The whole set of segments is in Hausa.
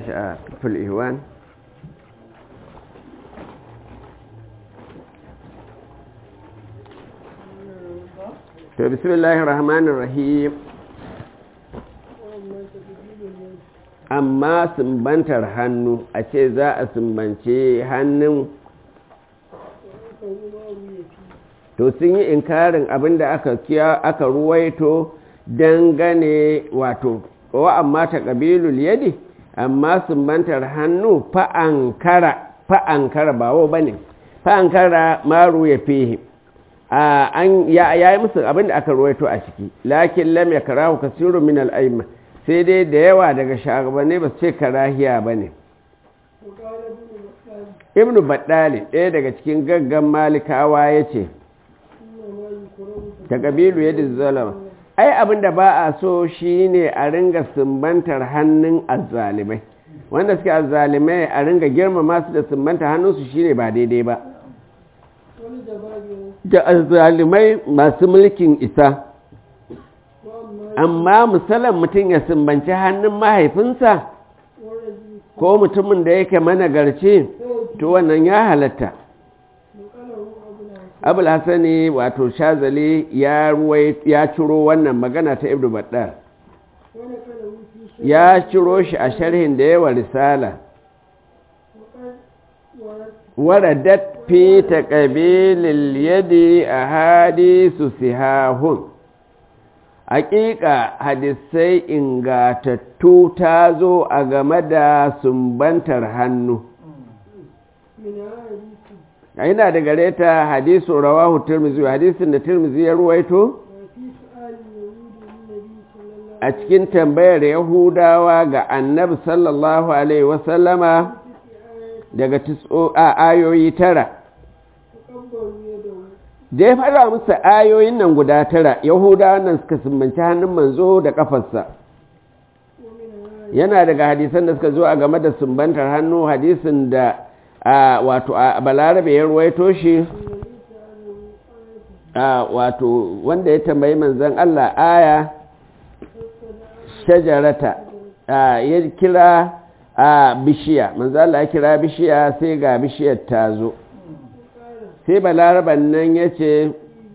في الإهوان to bismillahir rahmanir rahim amma sumbantar hannu a ce za a sumbance hannun to sun yi inkarin abinda aka kiya aka ruwaito dangane wato wa amma ta ƙabilul yadi amma sumbantar hannu fa'ankara fa'ankara ba wo ba ne fa'ankara maru ya fihe an ya yi musu abinda aka ruwaito a ciki lakin lam ya karahu kasiru min al'aima sai dai da yawa daga shagabanni ba su ce karahiya ba ne ibnu baddali ɗaya daga cikin gaggan malikawa ya ce ta ƙabilu yadda zalama ai abinda ba a so shi ne a ringa sumbantar hannun azzalimai wanda suke azzalimai a ringa girmama su da sumbantar hannunsu shi ne ba daidai ba da azzalimai masu mulkin isa amma musallan mutum ya sumbanci hannun mahaifinsa ko mutumin da yake managarci to wannan ya halatta abul hassani wato shazali ya ya ciro wannan magana ta ibnu baddar ya ciro shi a sharhin da yawa risala waradat fi taqabilil yadi ahadisu sihahun haƙiƙa hadisai ingatattu ta zo a game da sumbantar hannu yana da gare ta hadisu rawahu tirmizi hadisin da tirmizi ya ruwaito a cikin tambayar yahudawa ga annabi sallallahu alaihi wasallama daga ayoyi tara da ya fara musu ayoyin nan guda tara yahudawa nan suka sumbanci hannun manzo da kafarsa yana daga hadisan da suka zo a game da sumbantar hannu hadisin da wato a balarabe ya ruwaito shi wato wanda ya tambayi manzan Allah aya shajarata ya kira a bishiya manzan Allah ya kira bishiya sai ga bishiyar ta zo sai balaraban nan ya ce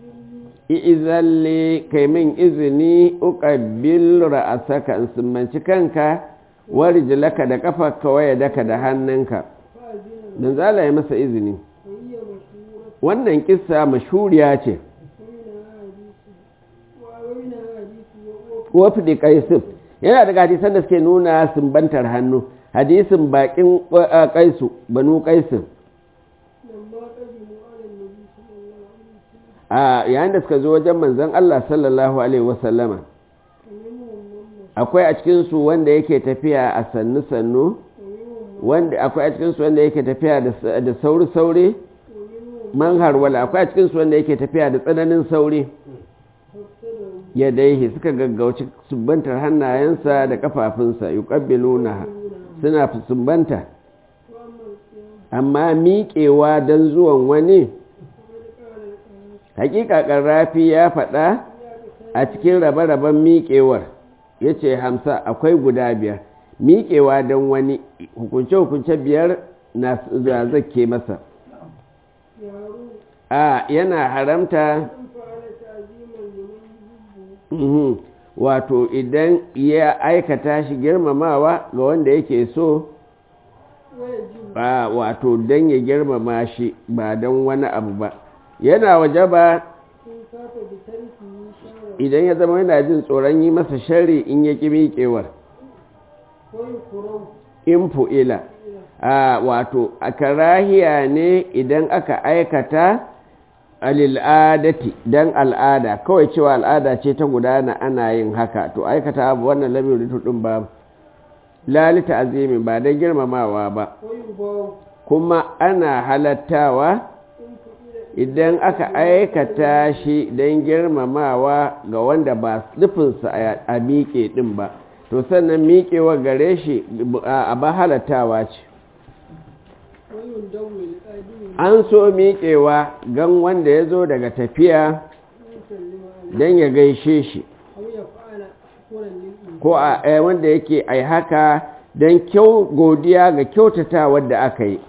izalle kai min izini uƙabbil ra'asaka in sumbanci kanka warijilaka da ƙafa kawai daka da hannunka don zala ya masa izini wannan kissa mashuriya ce wafi da kaisu yana daga hadisan da suke nuna sumbantar hannu hadisin bakin kaisu banu kaisu a yayin da suka zo wajen manzan Allah sallallahu alaihi wasallama akwai a cikinsu wanda yake tafiya a sannu-sannu wanda akwai a cikinsu wanda yake tafiya da sauri-sauri man harwala akwai a cikinsu wanda yake tafiya da tsananin sauri ya daihi suka gaggauci sumbantar hannayensa da kafafunsa yi na suna sumbanta amma miƙewa don zuwan wani hakika ƙarrafi ya faɗa a cikin rabe-raben miƙewar ya ce hamsa akwai guda biyar miƙewa don wani hukunce-hukunce biyar na zake masa a yana haramta wato idan ya aikata shi girmamawa ga wanda yake so wato don ya girmama shi ba don wani abu ba yana waje ba idan ya zama yana jin tsoron yi masa shari in ya ƙi miƙewar in fu'ila a wato a karahiya ne idan aka aikata al'adati don al'ada kawai cewa al'ada ce ta gudana ana yin haka to aikata abu wannan lamirin tudun ba lalita azimi ba don girmamawa ba kuma ana halattawa idan aka aikata shi don girmamawa ga wanda ba nufinsa a miƙe ɗin ba to sannan miƙewa gare shi a ba halattawa ce an so miƙewa gan wanda ya zo daga tafiya don ya gaishe shi ko a wanda yake ai haka don kyau godiya ga kyautata da aka yi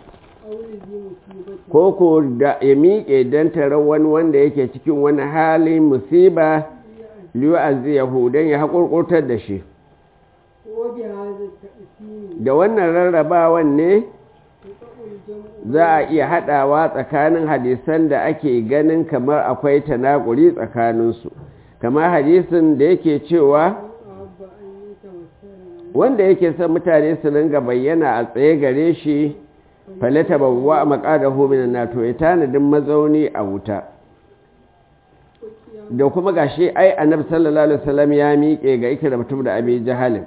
ko ko da ya miƙe don tarar wani wanda yake cikin wani halin musiba liyu yahu don ya haƙurƙurtar da shi da wannan rarrabawan ne za a iya haɗawa tsakanin hadisan da ake ganin kamar akwai tanakuri tsakaninsu kamar hadisin da yake cewa wanda yake son mutane su ringa bayyana a tsaye gare shi falata babuwa a makadahu minan nato ya tanadin mazauni a wuta da kuma gashi ai annabi sallallahu alaihi wasallam ya miƙe ga ikira mutum da abi jahalin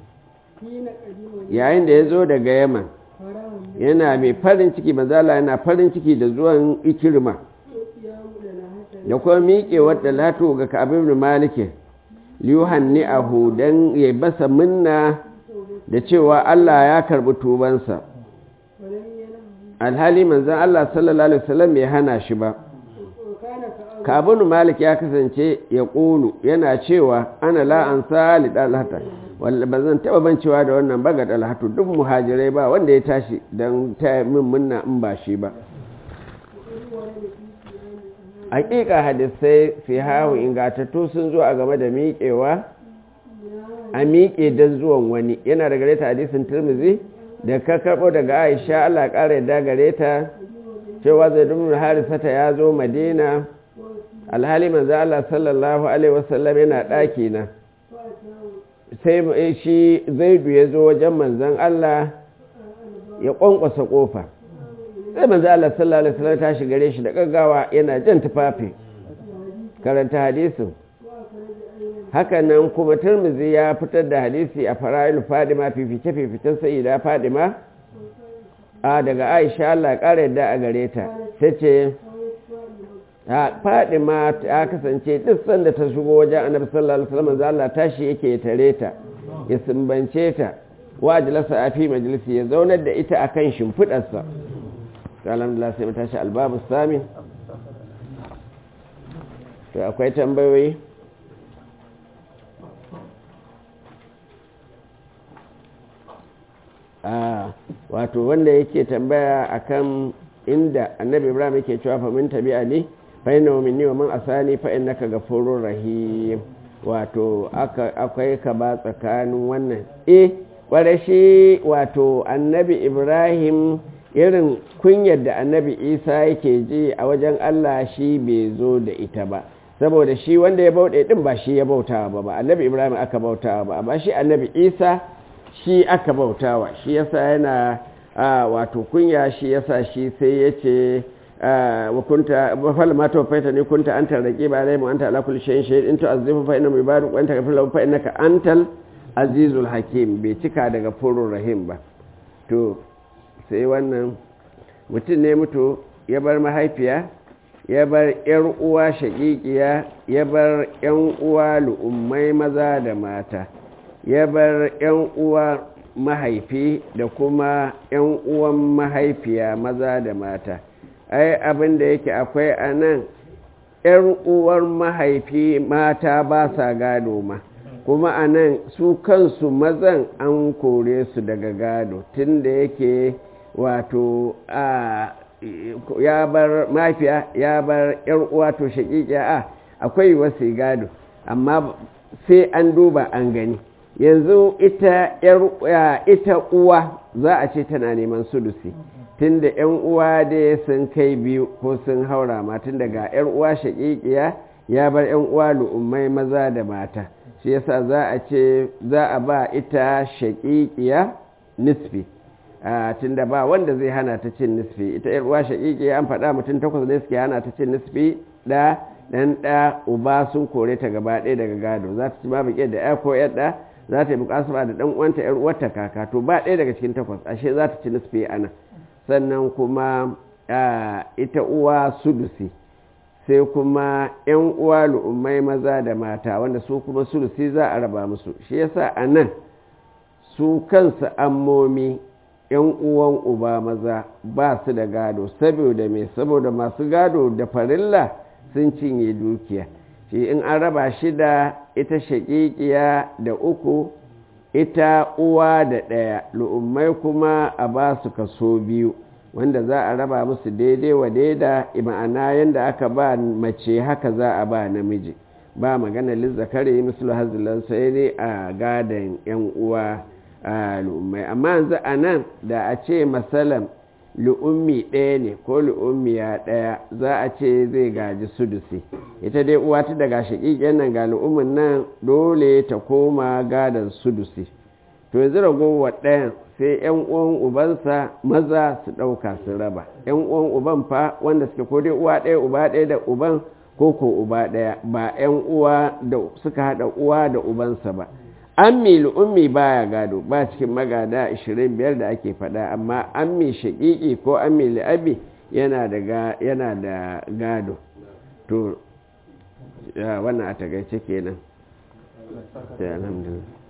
yayin da ya zo daga yaman yana mai farin ciki manzala yana farin ciki da zuwan ikirma da kuma miƙe wadda lato ga ka'abin malikin liyuhanni a hudan ya basa minna da cewa Allah ya karbi tubansa alhali manzan Allah sallallahu Alaihi wasallam bai hana shi ba kabinu malik ya kasance ya ƙulu yana cewa ana la'an sali ɗalhata wanda ba zan taɓa bancewa da wannan baga ɗalhatu duk muhajirai ba wanda ya tashi don ta min munna in ba shi ba hakika hadisai fi hahu ingatattu sun zo a game da miƙewa a miƙe don zuwan wani yana da gare ta hadisin turmizi da ka karɓo daga aisha allah ƙara yadda gare ta cewa zai dumin harisata ya zo madina alhali manzo allah sallallahu alaihi wasallam yana ɗaki na sai shi zaidu ya zo wajen manzan allah ya ƙwanƙwasa ƙofa sai manzo Allah sallallahu alaihi wasallam tashi gare shi da gaggawa yana jan tufafi karanta hadisin haka nan kuma Tirmidhi ya fitar da hadisi a fara'il Fadima fifice fificen sayyida Fadima a daga Aisha Allah ƙara yadda a gare ta tace Fadima ta kasance duk sanda ta shigo wajen Annabi sallallahu alaihi wasallam manzo Allah tashi yake tare ta ya sumbance ta wa jalasa a fi majalisi ya zaunar da ita akan shimfidarsa alhamdulillah sai matashi albabu sami to akwai tambayoyi a wato wanda yake tambaya akan inda annabi ibrahim yake cewa fa min tabi ali fa inna minni wa man asani fa innaka ghafurur rahim wato akwai ka ba tsakanin wannan eh kware shi wato annabi ibrahim irin kunyar da annabi isa yake ji a wajen allah shi bai zo da ita ba saboda shi wanda ya bauɗe ɗin ba shi ya bautawa ba ba annabi ibrahim aka bautawa ba amma shi annabi isa shi aka bautawa shi yasa yana wato kunya shi yasa shi sai ya ce wa kunta fal ma tawfaita ni kunta anta raqiba alayhim anta ala kulli shay'in shahid in tu'azzifu fa innahu ibaduk wa anta ghafurur fa innaka antal azizul hakim bai cika daga furur rahim ba to sai wannan mutum ne mutu ya bar mahaifiya ya bar ‘yar uwa shaƙiƙiya ya bar ‘yan uwa lu'ummai maza da mata ya bar ‘yan uwa mahaifi da kuma ‘yan uwan mahaifiya maza da mata ai abin da yake akwai a nan ‘yar uwar mahaifi mata ba sa gado ma kuma a nan su kansu mazan an kore su daga gado tun da yake wato a ya bar mafiya ya bar yar uwa to shakikiya a akwai wasu gado amma sai an duba an gani yanzu ita yar ita uwa za a ce tana neman sulusi tunda yan uwa da sun kai biyu ko sun haura ma tun daga yar uwa shakikiya ya bar yan uwa lu'ummai maza da mata shi yasa za a ce za a ba ita shakikiya nisfi tun da ba wanda zai hana ta cin nisfi ita yar uwa shaƙiƙi an faɗa mutum takwas ne suke hana ta cin nisfi da ɗan ɗa uba sun kore ta gaba ɗaya daga gado za ta ci babu ƙyar da ya ko yar ɗa za ta yi buƙasu da ɗan uwanta yar uwarta kaka to ba ɗaya daga cikin takwas ashe za ta ci nisfi ana sannan kuma ita uwa sudusi sai kuma yan uwa lu'ummai maza da mata wanda su kuma sudusi za a raba musu shi yasa a nan su kansu ammomi ‘yan uwan uba maza ba su da gado saboda mai saboda masu gado da farilla sun cinye dukiya shi in an raba shi da ita shaƙiƙiya da uku ita uwa da ɗaya lu'ummai kuma a ba su kaso biyu wanda za a raba musu daidai wa daida ma'ana yadda aka ba mace haka za a ba namiji ba magana lizzakari mislu hazilan sai ne a gadon yan uwa a lu'ummai amma yanzu a nan da a ce masalam lu'ummi ɗaya ne ko lu'ummiya ɗaya za a ce zai gaji sudusi ita dai uwa ta daga shaƙiƙen nan ga lu'ummin nan dole ta koma gadon sudusi to yanzu ragowar ɗayan sai ‘yan uwan ubansa maza su ɗauka su raba ‘yan uwan uban fa wanda suke ko dai uwa ɗaya uba ɗaya da uban ko ko uba ɗaya ba ‘yan uwa da suka haɗa uwa da ubansa ba ammi lu'ummi baya gado ba cikin magada 25 da ake faɗa amma ammi shaƙiƙi ko ammi li'abi yana da yana da gado to wannan a tagaice kenan sai alhamdulillah